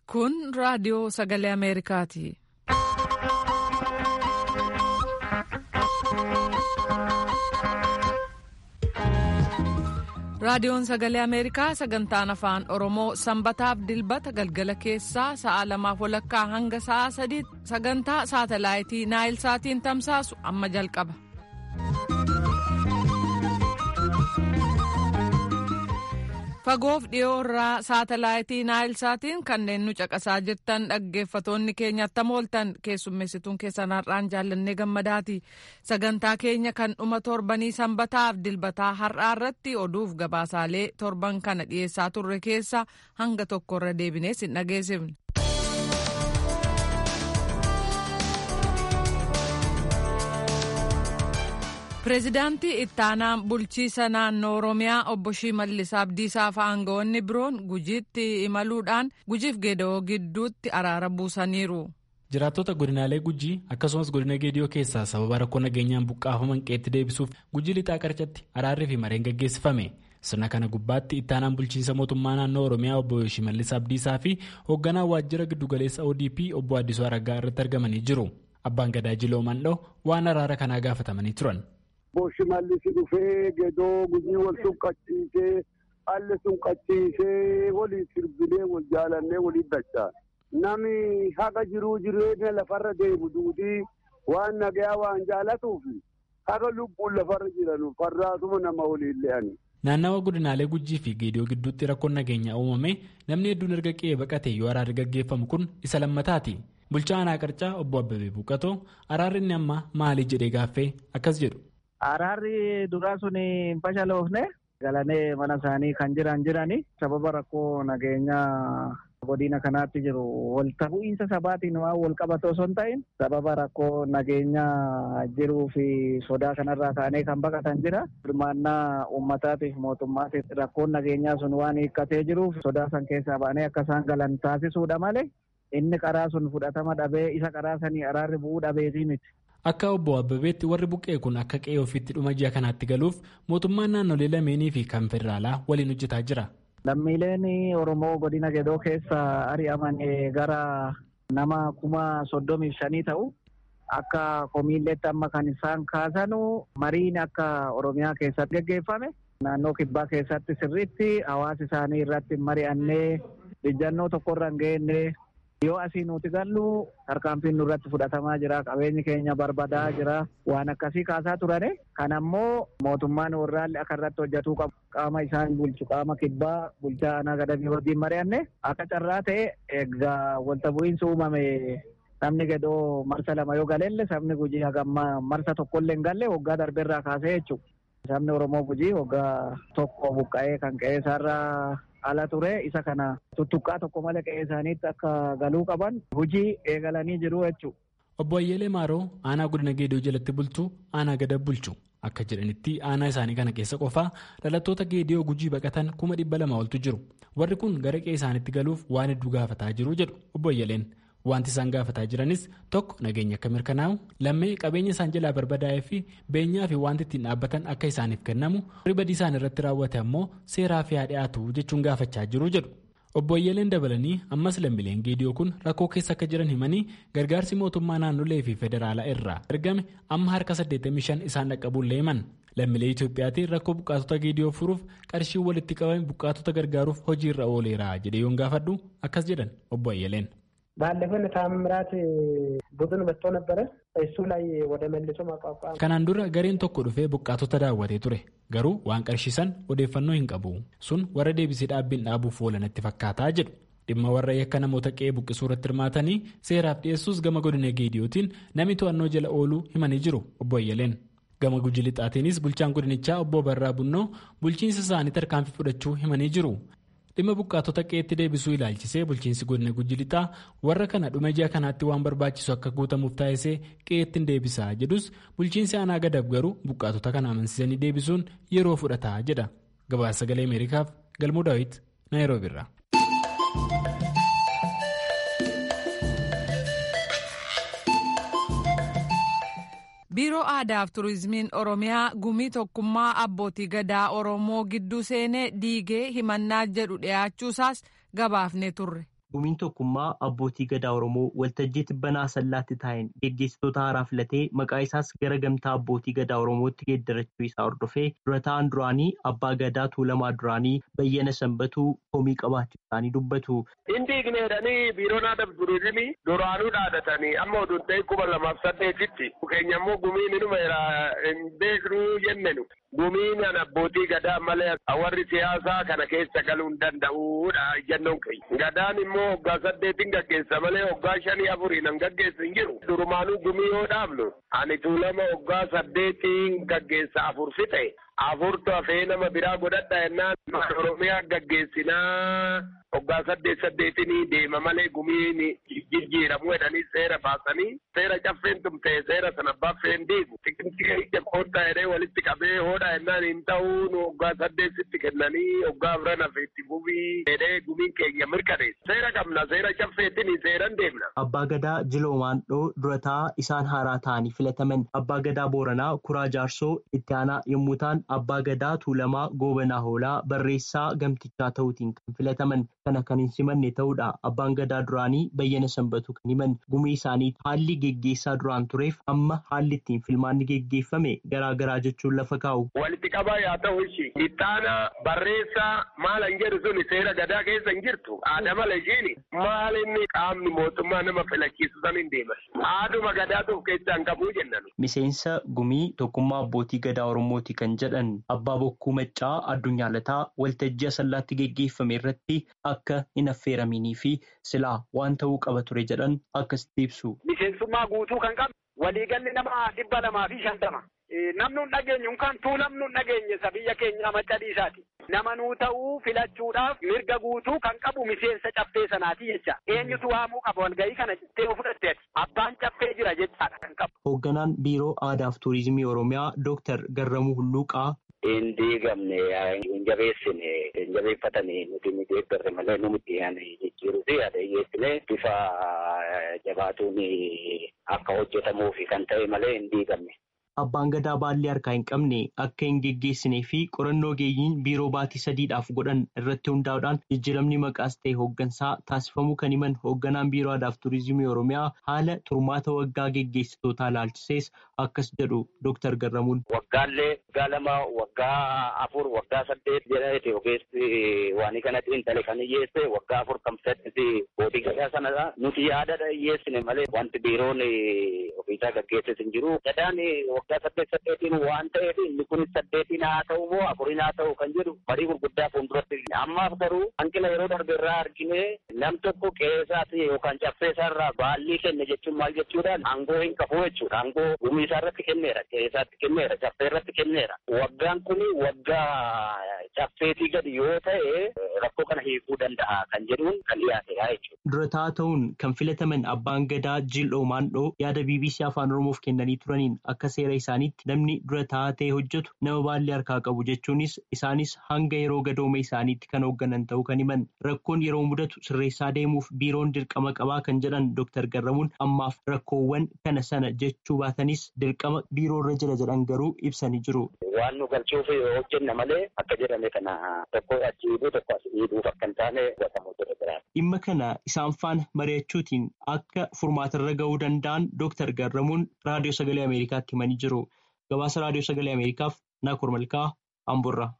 Kun raadiyoo sagalee Ameerikaati. Raadiyoon sagalee Ameerikaa sagantaan afaan Oromoo sanbataaf dilbata galgala keessaa sa'a lamaaf walakkaa hanga sa'a sadiitti sagantaa saatalaayitii Naayil Saatiin tamsaasu amma jalqaba. Fagoof dhiyoo irraa saatalaayitii Naayil Saatiin kanneen nu caqasaa jirtan dhaggeeffatoonni keenya attam ooltan keessummeessituun keessan har'aan jaallannee gammadaati. Sagantaa keenya kan dhuma torbanii sanbataaf dilbataa har'aa irratti oduuf gabaasaalee torban kana dhiyeessaa turre keessa hanga tokkorra deebinee sin dhageessifne. Pireezidaantii ittaanaan bulchiisa naannoo Oromiyaa obbo Shimallis Abdiisaa fi aangawoonni biroon gujiitti imaluudhaan gujiif geeda'oo gidduutti araara buusaniiru. Jiraattota godinaalee Gujii akkasumas godina Geediyoo keessaa sababa rakkoo nageenyaan buqqaafaman qeetti deebisuuf Gujii lixaa qarcatti araarrii fi mareen gaggeessifame. Sirna kana gubbaatti ittaanaan bulchiinsa mootummaa naannoo Oromiyaa obbo Shimallis Abdiisaa fi hoogganaa waajjira giddugaleessa ODP obbo Addisuu Araggaa irratti argamanii jiru. Abbaan Gadaa Jiloo Mandhoo waan araara kanaa gaafatamanii turan. Obbo Shimallis dhufee gedoo gujii wal sunqachiisee haalli sunqachiisee walii sirbilee wal jaalannee walii dachaa. Nami haga jiruu jireenya lafarra deemu duudii waan nagayaa waan jaalatuuf haga lubbuun lafarra jiran farraasuma nama waliin le'ani. Naannawa godinaalee Gujii fi Geediyoo gidduutti rakkoon nageenyaa uumame namni hedduun erga qe'ee baqate yoo araarri gaggeeffamu kun isa lammataati. Bulchaa aanaa qarcaa obbo Abbabee Buuqatoo araarri inni amma maali jedhee gaaffee akkas jedhu. Araarri duraa sun hin fashaloofne galanee mana isaanii kan jiran jirani sababa rakkoo nageenyaa godina kanaatti jiru walta bu'iinsa sabaatiin waan wal qabatu osoo hin ta'in sababa rakkoo nageenyaa jiruu fi sodaa kanarraa ka'anii kan baqatan jira. Hirmaannaa uummataatiif mootummaatiif rakkoon nageenyaa sun waan hiikkatee jiruuf sodaa san keessaa ba'anii akka isaan galan taasisuudha malee inni karaa sun fudhatama dhabee isa karaa sanii araarri bu'uu dhabeetii miti. Akka obbo Abbabeetti warri buqqee kun akka qe'ee ofiitti dhuma ji'a kanaatti galuuf mootummaan naannolee lameenii fi kan federaalaa waliin hojjetaa jira. Lammiileen Oromoo godina Gedoo keessa ari'aman gara nama kuma soddomii shanii ta'u akka komiilleetti amma kan isaan kaasanu mariin akka Oromiyaa keessatti gaggeeffame naannoo kibbaa keessatti sirriitti hawaasa isaanii irratti mari'annee ijjannoo tokkorra hin geenne yoo asii nuti gallu tarkaanfiin nurratti fudhatamaa jira qabeenyi keenya barbadaa jira waan akkasii kaasaa turane kan ammoo mootummaan warraalli akka irratti hojjetuu qabu qaama isaan bulchu qaama kibbaa bulchaa aanaa gadabii wajjin mari'anne akka carraa ta'e egaa walta bu'iinsi uumame namni gedoo marsa lama yoo galelle sabni gujii hagamma marsa tokkollee hin galle waggaa darbeerraa kaasee jechuudha. Sabni Oromoo gujii waggaa tokko buqqa'ee kan qe'ee isaarraa ala ture isa kana tuttuqqaa tokko malee qe'ee isaaniitti akka galuu qaban hojii eegalanii jiru jechuudha. Obbo Ayyeelee Maaroo aanaa godina Geedoo jalatti bulchu aanaa gada bulchu akka jedhanitti aanaa isaanii kana keessa qofaa dhalattoota Geediyoo gujii baqatan kuma dhibba lama oltu jiru. Warri kun gara qe'ee isaaniitti galuuf waan hedduu gaafataa jiru jedhu Obbo Ayyeeleen. Wanti isaan gaafataa jiranis tokko nageenya akka mirkanaa'u lammee qabeenya isaan jalaa barbadaa'ee fi beenyaa fi wanti ittiin dhaabbatan akka isaaniif kennamu ribadii isaan irratti raawwate ammoo seeraa fi haa dhiyaatu jechuun gaafachaa jiru jedhu. Obbo Ayyeeleen dabalanii ammas lammiileen geediyoo kun rakkoo keessa akka jiran himanii gargaarsi mootummaa naannolee fi federaalaa irraa ergame amma harka 85 isaan dhaqqabuullee himan. Lammiilee Itoophiyaatiin rakkoo buqqaatota geediyoo furuuf qarshiin walitti qabame buqqaatota gargaaruuf hojiirra ooleera jedhee yoon gaafadhu akkas jedhan Obbo Ayyeeleen. ባለፈን ታምራት ቡድን መጥቶ ነበረ እሱ ላይ ወደ መልሶ ማቋቋም kanaan dura gareen tokko dhufee buqqaatota daawwatee ture garuu waan qarshiisan odeeffannoo hin qabu sun warra deebisee dhaabbiin dhaabuuf oolanatti fakkaataa jedhu dhimma warra yakka namoota qe'ee buqqisuu irratti hirmaatanii seeraaf dhiyeessuus gama godina geediyootiin namni to'annoo jala ooluu himanii jiru obbo Ayyaleen gama guji lixaatiinis bulchaan godinichaa obbo Barraa Bunnoo bulchiinsa isaanii tarkaanfii fudhachuu himanii jiru. dhimma buqqaatota qe'eetti deebisuu ilaalchisee bulchiinsi godina guji lixaa warra kana dhuma ji'a kanaatti waan barbaachisu akka guutamuuf taasisee qe'eetti deebisaa jedhus bulchiinsi aanaa gadab garuu buqqaatota kana amansiisanii deebisuun yeroo fudhataa jedha gabaasa sagalee ameerikaaf galmuu daawit naayiroobiirraa. biiroo aadaaf turizimiin oromiyaa gumii tokkummaa abbootii gadaa oromoo gidduu seenee diigee himannaa jedhu dhiyaachuusaas gabaafne turre Gumiin tokkummaa abbootii gadaa Oromoo waltajjii tibbanaa sallaatti taa'een geggeessitoota haaraa filatee maqaa isaas gara gamtaa abbootii gadaa Oromootti geeddarachuu isaa hordofee dura ta'an duraanii abbaa gadaa tuulamaa duraanii bayyana sanbatuu komii qabaachuu isaanii dubbatu. Inni igneedhanii biiroon aadaa turizimii duraanuu dhaadatanii amma oduun ta'e kuma lamaaf saddeetitti keenya immoo gumiin inuma hin beeknuu jennenu. Gumiin abbootii gadaa malee warri siyaasaa kana keessa galuu hin danda'uudha jennoon keenya. Gadaan immoo waggaa saddeetiin gaggeessa malee waggaa shanii afuriin hin gaggeessu hin jiru. Durumaanuu gumii yoo dhaabnu ani tuulama waggaa saddeetiin gaggeessa afur fixe afurtu hafee nama biraa godhadha jennaan Oromiyaa gaggeessinaa waggaa saddeet saddeetinii deema malee gumiin jijjiiramu jedhanii seera baasanii seera caffeen tumtee seera sana baffeen diigu tikintika ija koodhaa jedhee walitti qabee hoodha jennaan hin ta'uu nu waggaa saddeetitti kennanii waggaa afran hafeetti gubii jedhee gumiin keenya mirkaneessa seera qabna seera caffeetiin seeran deemna. Abbaa Gadaa Jiloomaandhoo durataa isaan haaraa ta'anii filataman Abbaa Gadaa Booranaa Kuraa Jaarsoo itti aanaa yommuu ta'an Abbaa Gadaa Tuulamaa Goobanaa Hoolaa barreessaa gamtichaa ta'uutiin kan filataman kana kan hin simanne ta'uudha. Abbaan Gadaa duraanii bayyana sanbatu kan himan gumii isaanii haalli geggeessaa duraan tureef amma haalli ittiin filmaanni geggeeffame garaagaraa jechuun lafa kaa'u. Walitti qabaa yaa ta'u ishi ittaana barreessaa maal hin jedhu suni seera gadaa keessa hin jirtu aada mala ishiini maal inni qaamni mootummaa nama filachiisu san hin deeman aaduma gadaatu of keessaa hin qabuu jennan. Miseensa gumii tokkummaa abbootii gadaa Oromooti kan jedhan abbaa bokkuu maccaa addunyaa lataa waltajjii asallaatti geggeeffame irratti akka hin affeeraminii fi silaa waan ta'uu qaba ture jedhan akkasitti ibsu. Miseensummaa guutuu kan qabu waliigalli nama dhibba lamaa fi shantama. Namni hin dhageenyu kan tuulamnu hin dhageenye isa biyya keenya maccadiisaati. Nama nuu ta'uu filachuudhaaf mirga guutuu kan qabu miseensa caffee sanaati jecha. Eenyutu waamuu qaba walgahii kana jettee fudhatteeti. Abbaan caffee jira jechaadha kan qabu. Hoogganaan Biiroo Aadaa fi Turizimii Oromiyaa Dooktar Garramuu Hulluuqaa. Hin diigamne hin jabeessine hin jabeeffatanii nuti ni deeggarre malee numutti jijjiiruu fi yaada hiyyeessine bifa jabaatuun akka hojjetamuuf kan ta'e malee hin diigamne. Abbaan gadaa baallee harkaa hin qabne akka hin geggeessinee fi qorannoo geeyyiin biiroo baatii sadiidhaaf godhan irratti hundaa'uudhaan jijjiiramni maqaas ta'e hooggansaa taasifamuu kan himan hoogganaan biiroo aadaa fi turizimii oromiyaa haala turmaata waggaa geggeessitootaa ilaalchisees akkas jedhu Dooktar Garramuun. Waggaallee waggaa lama waggaa afur waggaa saddeet jedhameeti ogeessi waan kanatti intale kan hiyyeesse waggaa afur kan fudhatte bootii gadaa sanadha. Nuti yaadadha hiyyeessine malee wanti biiroon ofiisaa gaggeesses hin jiru. Gadaan waggaa saddeet saddeetiin waan ta'eef inni kun saddeetiin haa ta'u moo afuriin haa ta'u kan jedhu marii gurguddaa fuulduratti. Ammaaf garuu hanqina yeroo darbe irraa argine nam tokko qe'eesaati yookaan caffeesaarraa baallii kenne jechuun maal jechuudhaan aangoo hin qabu jechuudha. Aangoo gumii isaa irratti kenneera, qe'eesaatti kenneera, caffee irratti kenneera. Waggaan kun waggaa caffeetii gadi yoo ta'e rakkoo kana hiikuu danda'a kan jedhuun kan dhiyaatedha jechuudha. Durataa ta'uun kan filataman abbaan gadaa Jil'oo Maandhoo yaada BBC Afaan Oromoof kennanii turaniin akka seera isaaniitti namni durataa ta'e hojjetu nama baallee harkaa qabu jechuunis isaanis hanga yeroo gadooma isaaniitti kan hoogganan ta'uu kan himan rakkoon yeroo mudatu sirreessaa deemuuf biiroon dirqama qabaa kan jedhan Dooktar Garramuun ammaaf rakkoowwan kana sana jechuu baatanis dirqama biiroo irra jira jedhan garuu ibsanii jiru. Waan nu galchuuf hojjenna malee akka jedhame kana tokko achi dhiibuu tokko as dhiibuuf akka hin taane hubatamu jira. Dhimma kana isaan faana mari'achuutiin akka furmaatarra gahuu danda'an Dooktar Garramuun Raadiyoo Sagalee Ameerikaatti himanii jiru. Gabaasa Raadiyoo Sagalee Ameerikaaf Naakoor Malkaa Amburraa.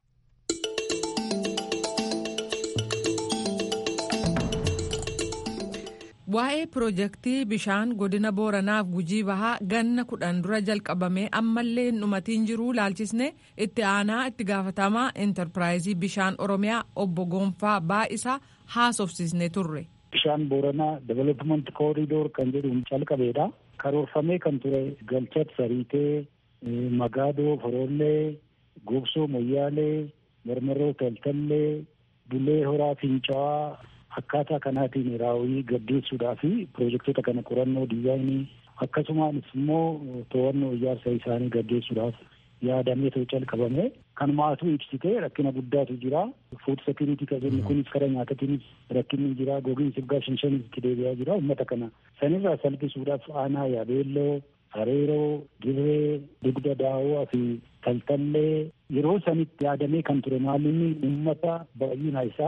Waa'ee piroojeektii bishaan godina Booranaaf Gujii Bahaa ganna kudhan dura jalqabamee ammallee hin dhumatiin jiru laalchisne itti aanaa itti gaafatamaa intarpiraayizii bishaan Oromiyaa obbo Gonfaa Baa'isaa haasofsiisnee turre. Bishaan Booranaa Development Corridor kan jedhuun calqabeedha. Karoorfamee kan ture Galchat Sariitee, Magaadoo, Forollee, Gobsoo, Moyyaalee, Marmarroo, Taltallee, Bulee Horaa, Fincaa'aa. Akkaataa kanaatiin raawwii gaggeessuudhaa fi piroojektota kana qorannoo diizaayinii akkasumas immoo to'annoo ijaarsa isaanii gaggeessuudhaaf yaadamee ta'u calqabame kanumaatu ibsite rakkina guddaatu jira fuud sekiriitii kan jennu kunis karaa nyaatatiinis rakkinni jira gogiinsi waggaa shan shanis itti deebi'aa jira uummata kana sanirraa salphisuudhaaf aanaa yaabeelloo hareeroo dirree dugda daawwaa fi taltallee yeroo sanitti yaadamee kan ture maalinni uummata baay'ina isaa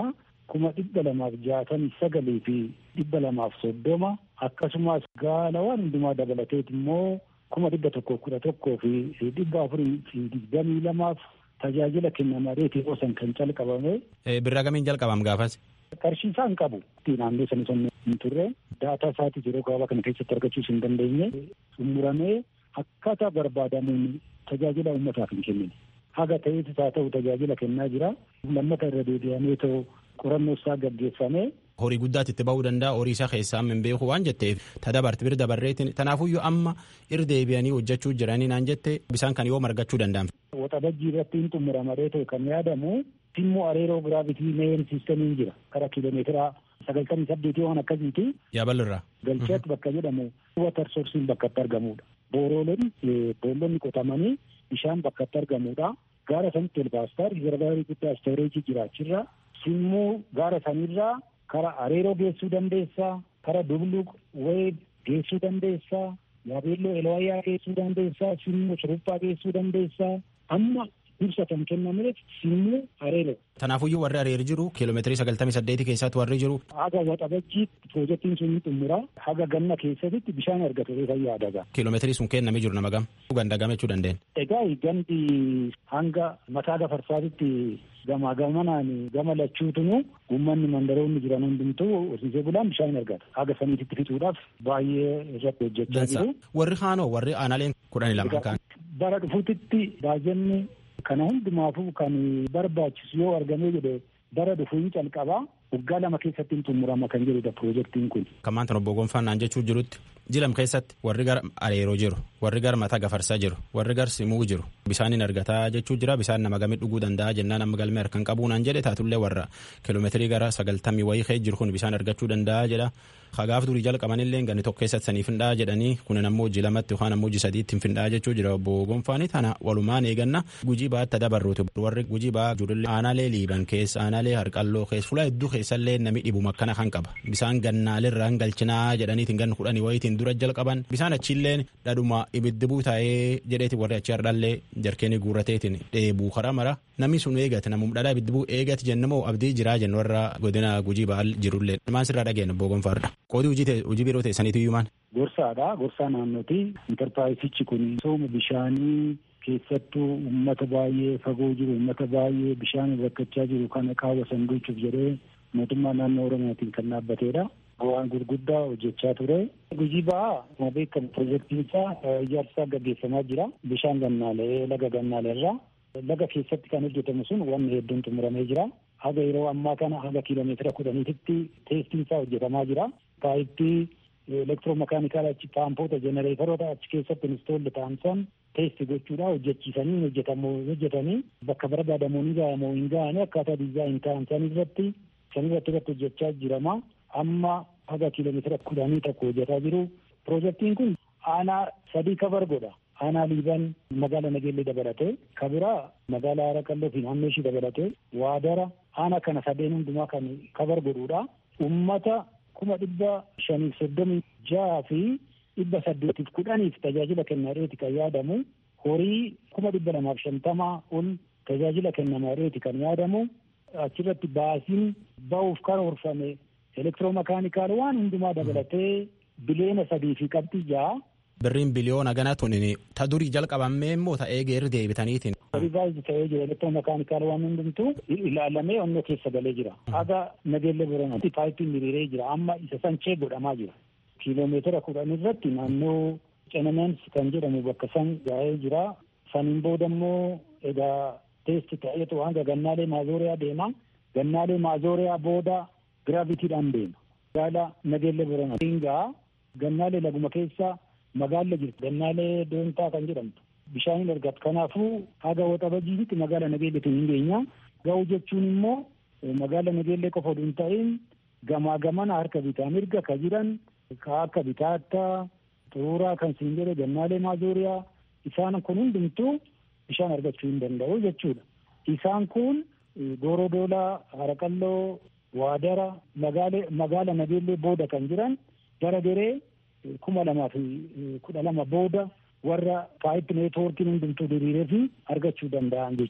kuma dhibba lamaaf jaatamii sagalii fi dhibba lamaaf soddoma akkasumas gaalawwan hundumaa dabalateet immoo kuma dhibba tokko kudha tokkoo fi dhibba afurii fi digdamii lamaaf tajaajila kennamareetii osan kan calqabame. Birraa gamiin jalqabam gaafas. Qarshii isaa hin qabu. Naannoo sana sun hin turre daataa isaatii yeroo gabaabaa kana keessatti argachuus hin dandeenye xumuramee akkaataa barbaadamuun tajaajila uummataaf hin kennine. Haga ta'eetis haa ta'u tajaajila kennaa jira. Lammata irra deebi'amee ta'u qorannoo isaa gaggeeffamee. Horii guddaatti itti ba'uu danda'a horii isaa keessaa hin beeku waan jetteef ta dabarte bir dabarreetiin tanaafuyyuu amma ir deebi'anii hojjechuu jiranii naan jette bisaan kan yoo margachuu danda'an. Waxabajjii irratti hin xumuramaree ta'e kan yaadamu timmoo areeroo giraavitii meen siistamiin jira karaa kiiloomeetira sagaltamii saddeetii waan akkasiiti. Yaabalirraa. Galcheet bakka jedhamu watar soorsiin bakka itti argamudha. Booroleen boollonni qotamanii bishaan bakka itti argamudha. Gaara sanitti elbaastar riizervaarii guddaa istooreejii jiraachirra simmuu gaara sanirraa kara areeroo geessuu dandeessaa kara dubluq weeb geessuu dandeessaa yaabeelloo elwayyaa geessuu dandeessaa simmuu shuruphaa geessuu dandeessaa amma dursa kan kennameef simmuu areeroo. Tanaafuyyuu warri areeri jiru kiiloomeetirii sagaltamii saddeeti keessatti warri jiru. Haga waxabajjii piroojeektiin sun xumura haga ganna keessatti bishaan argatu fayyaa adaga. Kiiloomeetirii sun kennamee jiru nama gam. Ganda gamachuu dandeenye. Egaa gandi hanga mataa gafarsaatitti gamaa gamanaan gama lachuutunu uummanni mandaroonni jiran hundumtuu horsiisee bulaan bishaan argata. Haga saniititti fixuudhaaf baay'ee irratti hojjechaa jiru. Warri haanoo warri aanaaleen kudhanii lama kan. Bara dhufuutitti baajanni kana hundumaafuu kan barbaachisu yoo argamee jedhe bara dhufuun calqabaa waggaa lama keessatti hin xumurama kan jedhudha piroojeektiin kun. Kan maanta obbo Gonfaan naan jechuu jirutti jilam keessatti warri gara areeroo jiru warri gara mataa gafarsaa jiru warri gara simuu jiru bisaanin argataa jechuu jira bisaan nama gamii dhuguu danda'a jennaan amma galmee harkaan qabuu naan jedhe taatullee warra kiiloomeetirii gara sagaltamii wayii kee jiru kun bisaan argachuu danda'a jedha. Hagaaf durii jalqabanillee ganni tokko keessatti sanii findhaa jedhanii kunin ammoo hojii lamatti yookaan ammoo hojii sadiitti hin findhaa jechuu jira obbo Gonfaani tana walumaan eeganna gujii baatti dabarruuti warri gujii baa jirullee aanaalee liiban keessa aanaalee harqalloo keessa fuula hedduu keessallee nami dhibu makkana kan qaba bisaan gannaalirraa hin galchinaa jedhaniitiin ganna kudhanii wayitiin dura jalqaban bisaan achiilleen dhadhuma ibiddibuu taa'ee jedheeti warri achi hardhallee jarkeenii guurrateetiin dheebuu karaa mara namni sun eegate namum dhadhaa ibiddibuu eegate jennamoo abdii jiraa jennu warra godina gujii baal jirullee maan sirraa dhageenya obbo Gonfaarra. Qoodii hojii biroo teessaniitu iyyumaan. Gorsaadha. Gorsaa naannooti. Intarpiraayisichi kun sooma bishaanii keessattuu uummata baay'ee fagoo jiru uummata baay'ee bishaan rakkachaa jiru kana qaawwasan gochuuf jedhee mootummaa naannoo Oromiyaatiin kan dhaabbateedha. Waan gurguddaa hojjechaa ture. Gujii ba'aa akkuma beekamu piroojeektiin isaa ijaarsa gaggeeffamaa jira. Bishaan gannaalee laga gannaaleerraa. Laga keessatti kan hojjetamu sun wanni hedduun xumuramee jira. Haga yeroo ammaa kana haga kiiloomeetira kudhaniititti teestiin isaa hojjetamaa jira. Paayippii elektiroomakaanikaala achi paampoota jenereeteroota achi keessatti instoolli ta'an san teesti gochuudha hojjechiisanii hojjetamu hojjetanii bakka barbaadamu ni ga'amu hin ga'anii akkaataa dizaayin ta'an san irratti san irratti irratti hojjechaa jirama. Amma haga kiiloomeetira kudhanii tokko hojjetaa jiru. Piroojeektiin kun aanaa sadii kabar godha. aanaa liiban magaala nageellee dabalatee kabiraa magaalaa haraqalloo fi naannoo ishii dabalatee waadara aanaa kana sadeen hundumaa kan kabar godhuudha. Ummata kuma dhibba shaniif soddomii jaha fi dhibba saddeetiif kudhaniif tajaajila kennareeti kan yaadamu horii kuma dhibba lamaaf shantamaa ol tajaajila kennamareeti kan yaadamu achirratti baasiin ba'uuf karoorfame elektiroomakaanikaal waan hundumaa dabalatee bileena sadii fi qabxii jaha. Birriin biliyoona gana tunin ta durii jalqabamee immoo ta'ee geerri deebitaniitiin. Rivaayizii ta'ee jira elektiroomakaanikaal waan hundumtuu ilaalamee onnoo keessa galee jira. Haga nageelle boranatti paayippiin hiriiree jira. Amma isa sanchee godhamaa jira. Kiiloomeetira kudhan irratti naannoo Cenemeens kan jedhamu bakka san ga'ee jira. Saniin booda immoo egaa teesti ta'eetu hanga gannaalee maazooriyaa deema. Gannaalee maazooriyaa booda giraavitiidhaan deema. Gaala nageelle boranatti. Gannaalee laguma keessa magaala jirtu gannaalee doontaa kan jedhamtu bishaan argatu kanaafuu haga waxabajiitti magaala nageelleetiin hin geenya ga'u jechuun immoo magaala nageellee qofa oduu hin ta'in gamaa gamana harka bitaa mirga ka jiran ka akka bitaattaa xuruuraa kan siin jedhe gannaalee maazooriyaa isaan kun hundumtuu bishaan argachuu hin danda'u jechuudha. Isaan kun goorodoolaa haraqalloo waadara magaala nageellee booda kan jiran gara deree kuma lamaa fi kudha lama booda warra paayip neetwoorkiin hundumtuu diriiree fi argachuu danda'an jechuudha.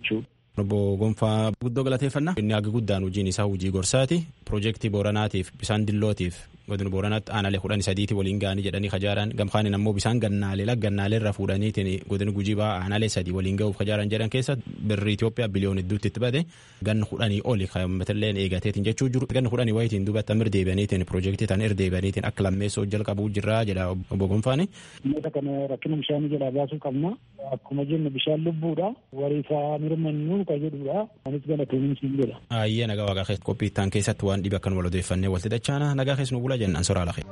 Obbo Gonfaa guddoo galateeffannaa. Inni haga guddaan hojiin isaa hojii gorsaati. Piroojeektii Booranaatiif bisaan dillootiif godina Booranaatti aanaalee kudhan sadiitti waliin ga'anii jedhanii kajaaran gamkaanin ammoo bisaan gannaalee laggannaalee irra fuudhaniitiin godina gujii ba'aa aanaalee sadii waliin ga'uuf kajaaran jedhan keessa birri Itoophiyaa biliyoon hedduutti itti bade ganna kudhanii oli kaa'ammatillee eegateetiin jechuu jiru. Ganna kudhanii wayitiin duubatti amma irdeebaniitiin piroojeektii tan irdeebaniitiin akka lammeessoo jalqabuu jirraa jedha obbo Gonfaani. Dhimmoota kana rakkina bishaanii jalaa baasuu qabna. Akkuma jennu bishaan lubbuudha. Wariifaa mirmannuu ka jedhudha. Anis galatoomuu siin jedha. Ayyee nagaa waaqaa keessa qophii ittaan keessatti waan dhibe akkan wal odeeffannee walti dachaana nagaa keessa nu bula jennaan soraa lafee.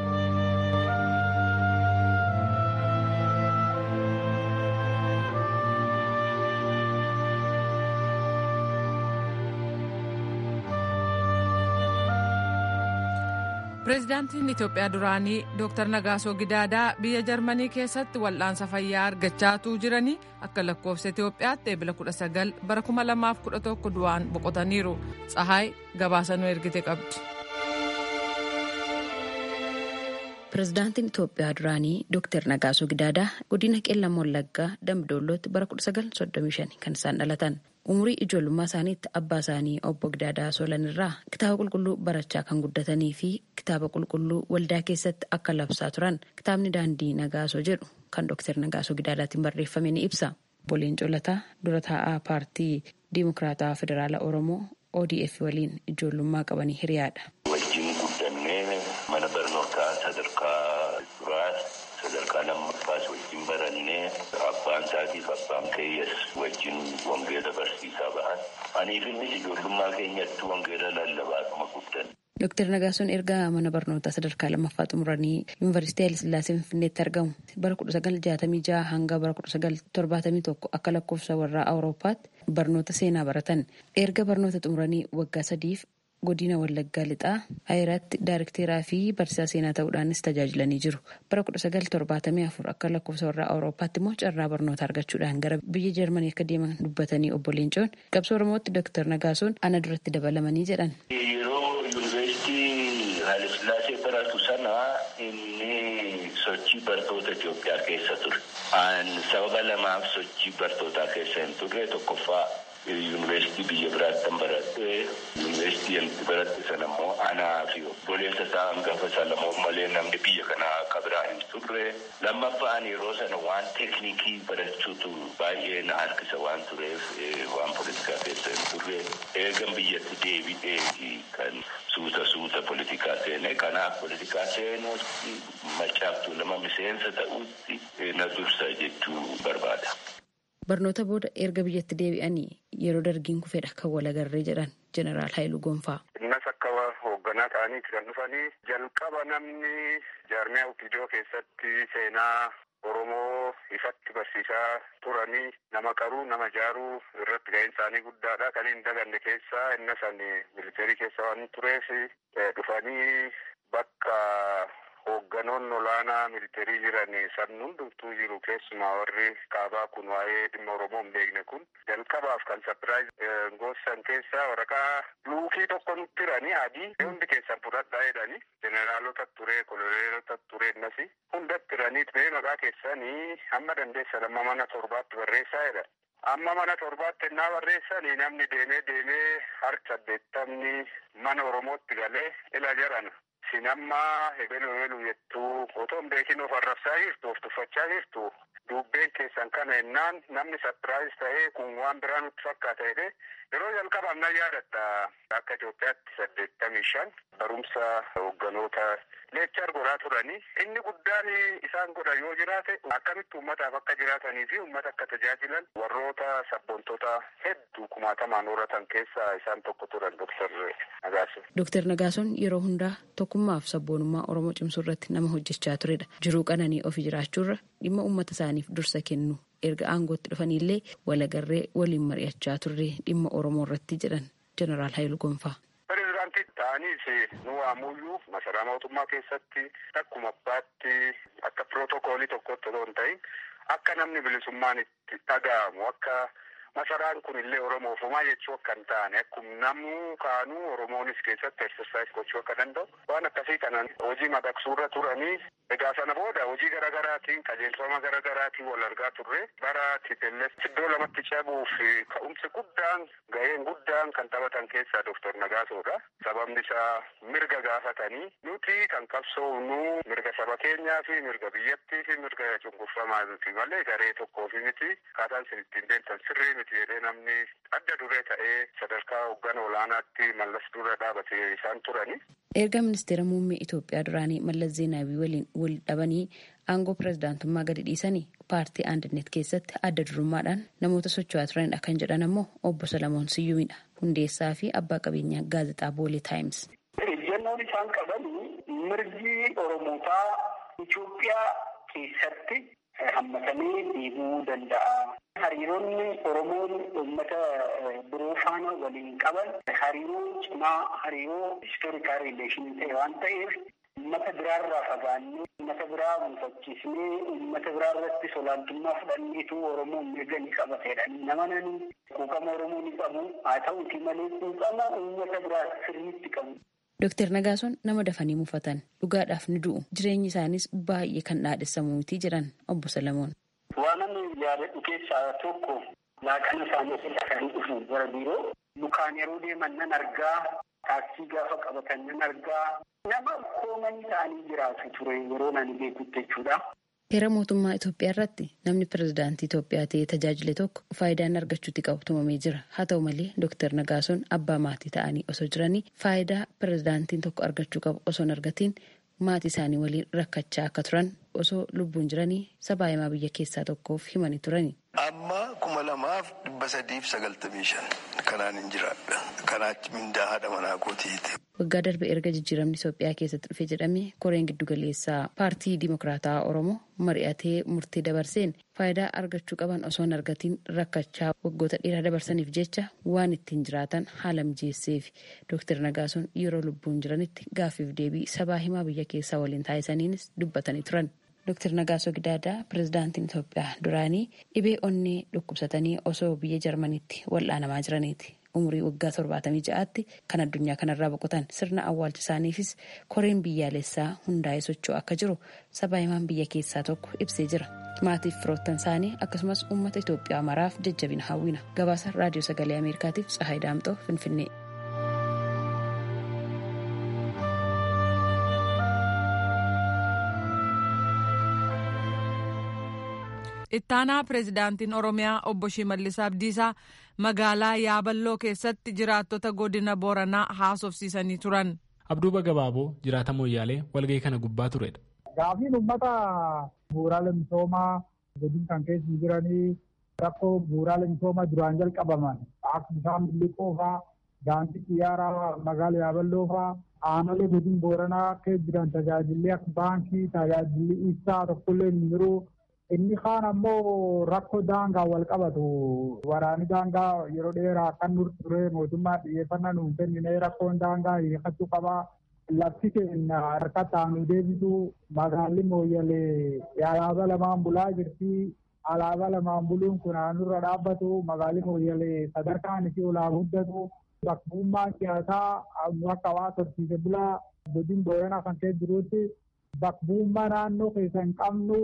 Pireezidaantiin Itoophiyaa duraanii Dr. Nagaasoo Gidaadaa biyya Jarmanii keessatti wal'aansa fayyaa argachaatuu jiranii akka lakkoofsa Itoophiyaatti eebila 19 bara 2011 du'aan boqotaniiru. Tsahaay gabaasanuu ergite qabdi. Pireezidaantiin Itoophiyaa duraanii Dr. Nagaasoo Gidaadaa godina Qeellam Wallaggaa Dambidollootti bara 1935 kan isaan dhalatan. umurii ijoollummaa isaaniitti abbaa isaanii obbo Gidaadaa Soolan irraa kitaaba qulqulluu barachaa kan guddatanii fi kitaaba qulqulluu waldaa keessatti akka labsaa turan kitaabni daandii Nagaasoo jedhu kan Dr. Nagaasoo Gidaadaatiin barreeffame ni ibsa. Boleen Colataa dura taa'aa paartii Diimokiraataa Federaalaa Oromoo ODF waliin ijoollummaa qabanii hiriyaadha. Wajjin guddannee mana barnootaa sadarkaa duraa sadarkaa lammaffaas wajjin barannee abbaan isaatiif abbaan keeyyas wajjin wangeela barsiisaa bahan. Aniif innis ijoollummaa keenyatti wangeela lallabaatuma guddanne. Dooktar Nagaasoon erga mana barnootaa sadarkaa lammaffaa xumuranii yuunivarsiitii Hayilasillaasee Finfinneetti argamu bara 1966 hanga bara 1971 akka lakkoofsa warraa Awurooppaatti barnoota seenaa baratan. Erga barnoota xumuranii waggaa sadiif godina Wallaggaa Lixaa Ayiraatti daarekteeraa fi barsiisaa seenaa ta'uudhaanis tajaajilanii jiru. Bara 1974 akka lakkoofsa warraa Awurooppaatti immoo carraa barnoota argachuudhaan gara biyya Jarmanii akka deeman dubbatanii obbo Leencoon qabsoo Oromootti Dooktar Nagaasoon ana duratti dabalamanii jedhan. Hayilasillaasee baratu sana inni sochii bartoota Itoophiyaa keessa ture. Sababa lamaaf sochii bartootaa keessa hin turre tokkoffaa yuunivarsiitii biyya biraatti kan baradhe yuunivarsiitii baradhe sana immoo anaa fi obboleessa isaa hangafa Salamoon malee namni biyya kanaa akka biraa hin turre. Lammaffaan yeroo sana waan teeknikii barachuutu baay'ee na harkisa waan tureef waan poolitikaa keessa hin turre. Eegan biyyatti deebi'ee kan suuta suuta poolitikaa seene kanaaf poolitikaa seenuutti macaaftuu nama miseensa ta'utti na dursa jechuu barbaada. Barnoota booda erga biyyatti deebi'anii yeroo dargiin kufedha kan walagarree jedhan jeneraal Haayiluu Gonfaa. Innas akka hoogganaa ta'aniiti kan dhufanii jalqaba namni jaarmiyaa Opidoo keessatti seenaa Oromoo ifatti barsiisaa turanii nama qaruu nama jaaruu irratti ga'een isaanii guddaadha. Kan hin daganne keessaa inna san militeerii keessa waan tureef dhufanii bakka hoogganoonni olaanaa militeerii jiran san hundumtuu jiru keessumaa warri kaabaa kun waa'ee dhimma Oromoo hin beekne kun jalqabaaf kan sapiraayiz goosisan keessaa waraqaa luukii tokko nutti hiranii adii hundi keessan fudhadhaa jedhanii jeneraalota ture koloneelota ture innasi hundatti hiranii mee maqaa keessanii hamma dandeessan amma mana torbaatti barreessaa jedhan. Amma mana torbaatti ennaa barreessanii namni deemee deemee harka saddeettamni mana Oromootti galee ila jedhan. Sin amma hebelu hebelu jettuu otoo hin beekin of arrabsaa jirtu of tuffachaa jirtu dubbeen keessan kana ennaan namni sapiraayiz ta'ee kun waan biraa nutti fakkaata jedhee yeroo jalqabaaf na yaadatta akka Itoophiyaatti saddeettamii shan barumsa hoogganoota leechar godhaa turanii inni guddaan isaan godha yoo jiraate akkamitti uummataaf akka jiraatanii fi uummata akka tajaajilan warroota sabboontoota hedduu kumaatamaan horatan keessaa isaan tokko turan Dooktar Nagaasoon. Dooktar Nagaasoon yeroo hundaa tokkummaaf sabboonummaa Oromoo cimsuu irratti nama hojjechaa turedha. Jiruu qananii ofii jiraachuurra dhimma uummata isaaniif dursa kennu erga aangootti dhufanillee walagarree waliin mari'achaa turre dhimma Oromoo irratti jedhan Jeneraal Haayiluu Gonfaa. Pireezidaantii ta'aniis nu waamuyyuu masaraa mootummaa keessatti akkuma abbaatti akka pirootokoolii tokkotti otoo hin ta'in akka namni bilisummaan itti dhaga'amu akka masaraan kun illee oromoofumaa jechuu akka hin taane akkuma namuu kaanuu oromoonis keessatti exercise gochuu akka danda'u waan akkasii kanaan hojii madaqsuurra turanii egaa sana booda hojii garaagaraatiin qajeelfama garaagaraatiin wal argaa turre bara TPLF iddoo lamatti cabuuf ka'umsi guddaan gaheen guddaan kan taphatan keessaa Dr. Nagaasoodha. Sababni isaa mirga gaafatanii nuti kan qabsoofnu mirga saba keenyaa fi mirga biyyattii fi mirga cunqurfamaa miti malee garee tokkoo fi miti kaataan isin ittiin deemtan sirrii miti jedhee namni adda duree ta'ee sadarkaa hoggana olaanaatti mallas dura dhaabatee isaan turani. Erga ministeera muummee Itoophiyaa duraanii Mallas Zeenaawii waliin wal dhabanii aangoo pirezidaantummaa gadi dhiisanii paartii aandannet keessatti adda durummaadhaan namoota socho'aa turanidha kan jedhan ammoo obbo Salamoon Siyyuumidha. Hundeessaa fi abbaa qabeenyaa gaazexaa Boolee Taayims. Ejjennoon isaan qaban mirgi Oromootaa Itoophiyaa keessatti hammatamee deemuu danda'a. Hariiroonni Oromoon uummata biroo faana waliin qaban hariiroo cimaa hariiroo istoorikaal riileeshinii ta'e waan ta'eef uummata biraarraa fagaannee uummata biraa mufachiisnee uummata biraa irratti olaantummaa fudhanneetu Oromoon mirga ni qabatedha. Nama nani quuqama Oromoo ni qabu haa ta'uti malee quuqama uummata biraa sirriitti qabu. Dooktar Nagaasoon nama dafanii mufatan dhugaadhaaf ni du'u jireenyi isaanis baay'ee kan dhaadhessamu miti jedhan obbo Salamoon. Waan ani yaadadhu keessaa tokko laaqana isaanii dafanii dhufu gara biiroo lukaan yeroo deeman nan argaa taaksii gaafa qabatan nan argaa nama koomanii ta'anii jiraatu ture yeroo nani beekutti jechuudha. Heera mootummaa Itoophiyaa irratti namni pirezidaantii Itoophiyaa ta'ee tajaajile tokko faayidaan argachuutti qabu tumamee jira. Haa ta'u malee Dooktar Nagaasoon abbaa maatii ta'anii osoo jiranii faayidaa pirezidaantiin tokko argachuu qabu osoo hin argatiin maatii isaanii waliin rakkachaa akka turan osoo lubbuun jiranii sabaa himaa biyya keessaa tokkoof himanii turani. Amma kuma lamaaf dhibba sadiif sagaltamii shan kanaan hin jiraadha. Kanaachi mindaa haadha manaa kootiiti. Waggaa darbe erga jijjiiramni Itoophiyaa keessatti dhufe jedhamee koreen giddugaleessaa paartii Dimokiraataa Oromoo mari'atee murtee dabarseen faayidaa argachuu qaban osoo hin argatiin rakkachaa waggoota dheeraa dabarsaniif jecha waan ittiin jiraatan haala mijeesseef Dooktar Nagaasoon yeroo lubbuun jiranitti gaaffiif deebii sabaa himaa biyya keessaa waliin taasisaniinis dubbatanii turan. Dooktar Nagaasoo Gidaadaa pirezidaantiin Itoophiyaa duraanii dhibee onnee dhukkubsatanii osoo biyya Jarmaniitti wal'aanamaa jiraniiti. Umurii waggaa torbaatamii ja'aatti kan addunyaa kanarraa boqotan sirna awwaalcha isaaniifis koreen biyyaalessaa hundaa'ee socho'u akka jiru sabaa himaan biyya keessaa tokko ibsee jira. Maatiif firoottan isaanii akkasumas uummata Itoophiyaa maraaf jajjabina hawwina. Gabaasa raadiyoo sagalee Ameerikaatiif Tsahaay Daamxoo Finfinnee. ittaanaa pireezidaantiin oromiyaa obbo Shimallis Abdiisaa magaalaa Yaaballoo keessatti jiraattota godina Booranaa haasofsiisanii turan. Abduuba Gabaaboo jiraata Mooyyaalee walgahii kana gubbaa turedha. Gaafiin uummata bu'uuraalee misoomaa godina kan keessa jiranii rakkoo bu'uuraalee misoomaa duraan jalqabaman akka bishaan miliqoo fa'aa daandii xiyyaaraa magaalaa Yaaballoo fa'aa aanolee godina Booranaa keessa jiran tajaajilli akka baankii tajaajilli ibsaa tokkollee hin jiru. inni kaan ammoo rakkoo daangaa wal qabatu waraani daangaa yeroo dheeraa kan nur ture mootummaa xiyyeeffannaa nuun kennine rakkoon daangaa hiikachuu qabaa lafti keenya harka taanu deebisu magaalli mooyyalee alaabaa lamaan bulaa jirti alaabaa lamaan buluun kun aanurra dhaabbatu magaalli mooyyalee sadarkaan isii olaa guddatu bakkummaan siyaasaa akka waa torsiise bulaa godin booranaa kan keessa jirutti bakkummaa naannoo keessa hin qabnu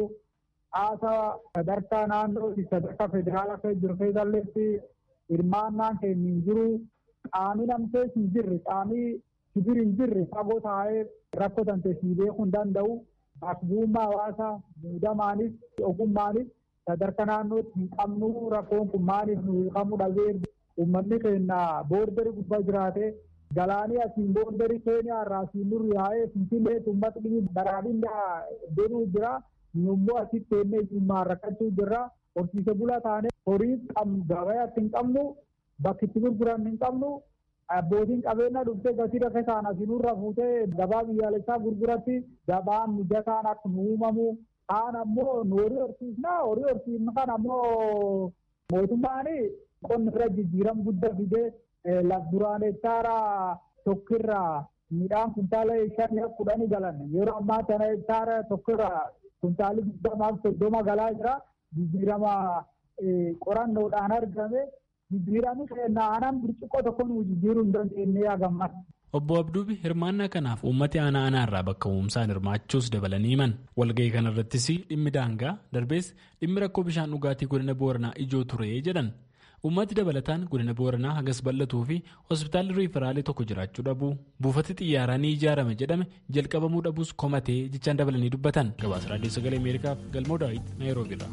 haasaa sadarkaa naannoo sadarkaa federaalaa keessa jiru keessalleetti hirmaannaan keenya hin jiru qaamni namtee hin jirre qaamni sibir hin jirre fagoo taa'ee rakkoo tante sii beekuu hin danda'u bakkummaa hawaasaa muudamaanis ogummaanis sadarkaa naannootti hin qabnu rakkoon kun maaliif nu hiikamuu dhabee uummanni keenya boordarii gubbaa jiraate galaanii asiin boordarii keeniyaa irraa asiin nurri yaa'ee finfinnee uummatni baraadhinaa deemuu jira. Nummuu asitti teennee ijummaan rakkachuu jirra. Horsiise bulaa taanee horii gabayaatti hin qabnu bakki itti gurguran hin qabnu abbootiin qabeenya dhuftee gatii rakkoo isaan asinurra fuutee gabaa biyyaalessaa gurguratti gabaan mijataan akka nu uumamu kaan ammoo nu horii horsiisna horii horsiisna kan ammoo mootummaan qonni irra jijjiiram guddaa fidee laf duraan hektaara tokkirraa midhaan kuntaala shanii kudhanii galan yeroo ammaa kana hektaara tokkirraa kuntaalli digdamaaf soddoma galaa jira jijjiirama qorannoodhaan argame jijjiiranii seenaa aanaan burcuqqoo tokko nu jijjiiruu hin dandeenye yaagamas. Obbo Abduubi hirmaannaa kanaaf uummati aanaa aanaa irraa bakka uumsaan hirmaachuus dabalanii himan. Walga'ii kanarrattis dhimmi daangaa darbees dhimmi rakkoo bishaan dhugaatii godina Booranaa ijoo ture jedhan. Uummati dabalataan godina Booranaa hagas bal'atuu fi hospitaalli riiferaalee tokko jiraachuu dhabuu buufati xiyyaaraa ni ijaarame jedhame jalqabamuu dhabuus komatee jechaan dabalanii dubbatan. Gabaasa Raadiyoo Sagalee Ameerikaaf Galmoo Daawit Naayiroobiirraa.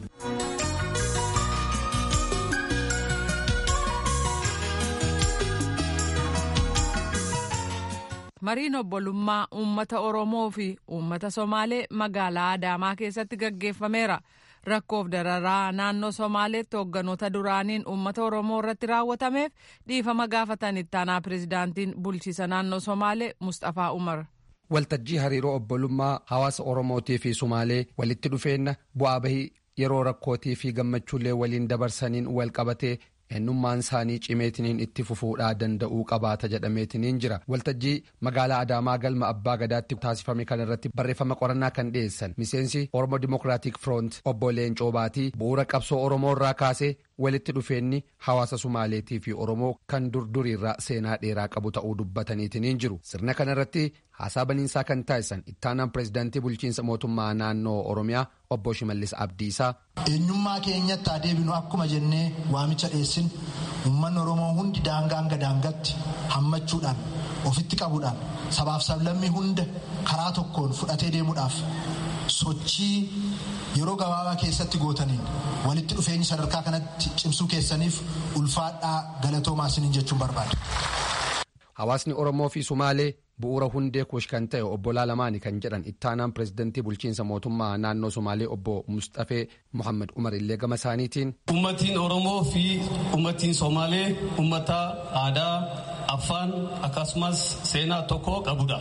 mariin obbolummaa uummata oromoo fi uummata somaalee magaalaa adaamaa keessatti gaggeeffameera rakkoof dararaa naannoo somaaleetti hoogganoota duraaniin uummata oromoo irratti raawwatameef dhiifama gaafatan ittaanaa pirezidaantiin bulchiisa naannoo somaalee mustafaa umar. waltajjii hariiroo obbolummaa hawaasa oromootii fi sumaalee walitti dhufeenna bu'aa bahii yeroo rakkootii fi gammachuullee waliin dabarsaniin wal qabatee eenyummaan isaanii cimeetiniin itti fufuudhaa danda'uu qabaata jedhameetiniin jira waltajjii magaalaa adaamaa galma abbaa gadaatti taasifame kan irratti barreeffama qorannaa kan dhiyeessan miseensi oromo dimokiraatik firoont obbo leencoo baatii bu'uura qabsoo oromoo irraa kaasee walitti dhufeenni hawaasa sumaaleetii fi oromoo kan durduriirraa seenaa dheeraa qabu ta'uu dubbataniitiniin jiru sirna kana irratti haasaa baniinsaa kan taasisan ittaanaan pirezidaantii bulchiinsa mootummaa naannoo oromiyaa obbo shimallis abdiisaa. eenyummaa keenyatti adeebinu akkuma jennee waamicha dhiyeessin uummanni oromoo hundi daangaa hanga daangaatti hammachuudhaan ofitti qabuudhaan sabaaf sablammii hunda karaa tokkoon fudhatee deemuudhaaf sochii yeroo gabaabaa keessatti gootaniin walitti dhufeenyi sadarkaa kanatti cimsuu keessaniif ulfaadhaa galatoomaa isiniin jechuun barbaada. Hawaasni Oromoo fi Sumaalee bu'uura hundee kuush kan ta'e obbo Laalamaani kan jedhan ittaanaan pirezidantii bulchiinsa mootummaa naannoo Sumaalee obbo Mustafee Muhammad Umar illee gama isaaniitiin. Uummatiin Oromoo fi uummatiin Somaalee uummata aadaa, afaan akkasumas seenaa tokko qabudha.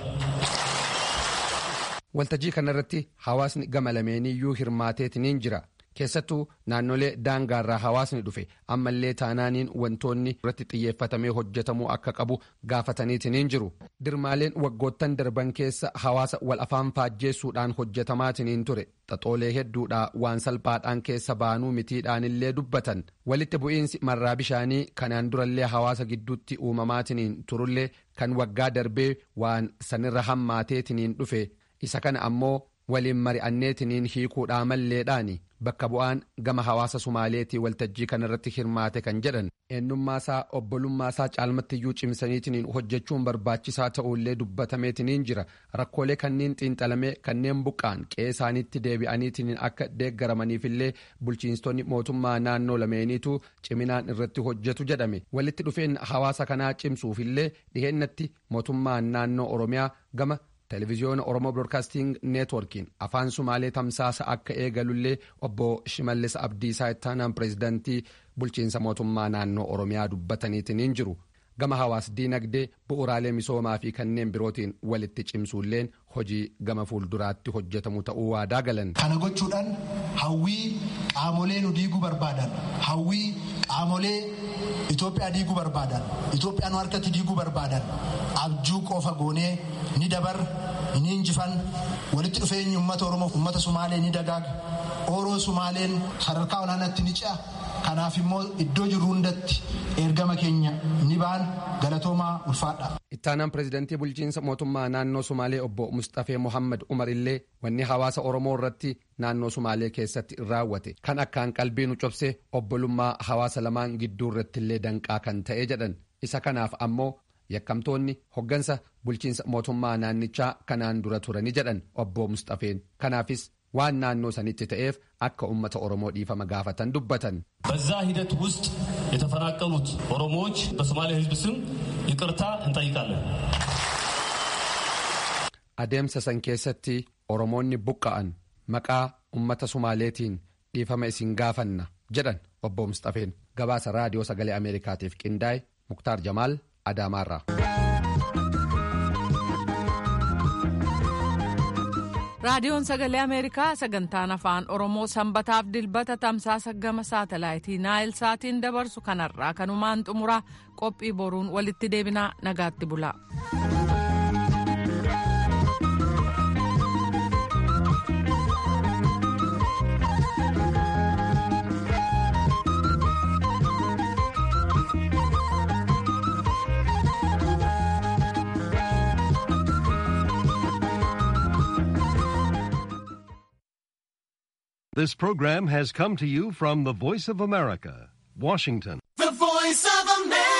Waltajjii kanarratti hawaasni gama lameeniyyuu hirmaateetiniin jira. keessattuu naannolee daangaarraa hawaasni dhufe ammallee taanaaniin wantoonni irratti xiyyeeffatamee hojjetamuu akka qabu gaafataniitiniin jiru dirmaaleen waggoottan darban keessa hawaasa wal afaan faajjeessuudhaan hojjetamaatiniin ture xaxoolee hedduudhaa waan salphaadhaan keessa baanuu mitiidhaanillee dubbatan walitti bu'iinsi marraa bishaanii kanaan durallee hawaasa gidduutti uumamaatiniin turullee kan waggaa darbee waan sanirra hammaateetiniin dhufe isa kana ammoo waliin mari'anneetiniin hiikuudhaa malleedhaani bakka bu'aan gama hawaasa sumaaleetii waltajjii kanarratti hirmaate kan jedhan eenyummaasaa obbolummaasaa caalmattiyyuu cimsaniitiniin hojjechuun barbaachisaa ta'uullee dubbatameetiniin jira rakkoolee kanneen xiinxalamee kanneen buqqaan qe'ee isaaniitti deebi'aniitiniin akka deeggaramaniifillee bulchiinstonni mootummaa naannoo lameeniitu ciminaan irratti hojjetu jedhame walitti dhufeen hawaasa kanaa cimsuufillee dhiheennatti mootummaan naannoo oromiyaa gama televiziyoona oromoo broadcasting neetworkiin afaan sumaalee tamsaasa akka eegalullee obbo shimallis abdiisaa ittaanaan pireezidantii bulchiinsa mootummaa naannoo oromiyaa dubbataniitiniin jiru gama hawaas diinagdee bu'uraalee misoomaa fi kanneen birootiin walitti cimsuulleen hojii gama fuulduraatti hojjetamu ta'uu waadaa galan. kana gochuudhaan hawwii qaamolee nu diiguu barbaadan hawwii qaamolee Itoophiyaa diiguu barbaadan Itoophiyaa nu harkatti diiguu barbaadan abjuu qofa goonee ni dabar ni injifan walitti dhufeenyi uummata Oromoo uummata Sumaalee ni dagaaga Oroo Sumaaleen sadarkaa olaanaatti ni ce'a kanaaf immoo iddoo jirru hundatti ergama keenya ni baan galatoomaa ulfaadha. Ittaanaan pireezidantii bulchiinsa mootummaa naannoo Sumaalee obbo Mustafee Mohammad Umar illee wanni hawaasa Oromoo irratti naannoo Sumaalee keessatti raawwate kan akkaan qalbii nu cobse obbolummaa hawaasa lamaan gidduu irratti illee danqaa kan ta'e jedhan isa kanaaf ammoo yakkamtoonni hoggansa bulchiinsa mootummaa naannichaa kanaan dura turani jedhan obbo Mustafeen kanaafis waan naannoo sanitti ta'eef akka ummata oromoo dhiifama gaafatan dubbatan. በዛ ሂደት ውስጥ የተፈናቀሉት ኦሮሞዎች በሶማሌ ሕዝብ ስም ይቅርታ እንጠይቃለን። adeemsa san keessatti oromoonni buqqa'an maqaa ummata sumaaleetiin dhiifama isin gaafanna jedhan obbo Mustafeen gabaasa raadiyoo sagalee ameerikaatiif qindaa'e muktaar jamaal adaamaarraa. raadiyoon sagalee ameerikaa sagantaan afaan oromoo sanbataaf dilbata tamsaasa gama saatalaayitii naayil saatiin dabarsu kanarraa kanumaan xumuraa qophii boruun walitti deebinaa nagaatti bulaa. This program has come to you from the Voice of America, Washington. The Voice of America.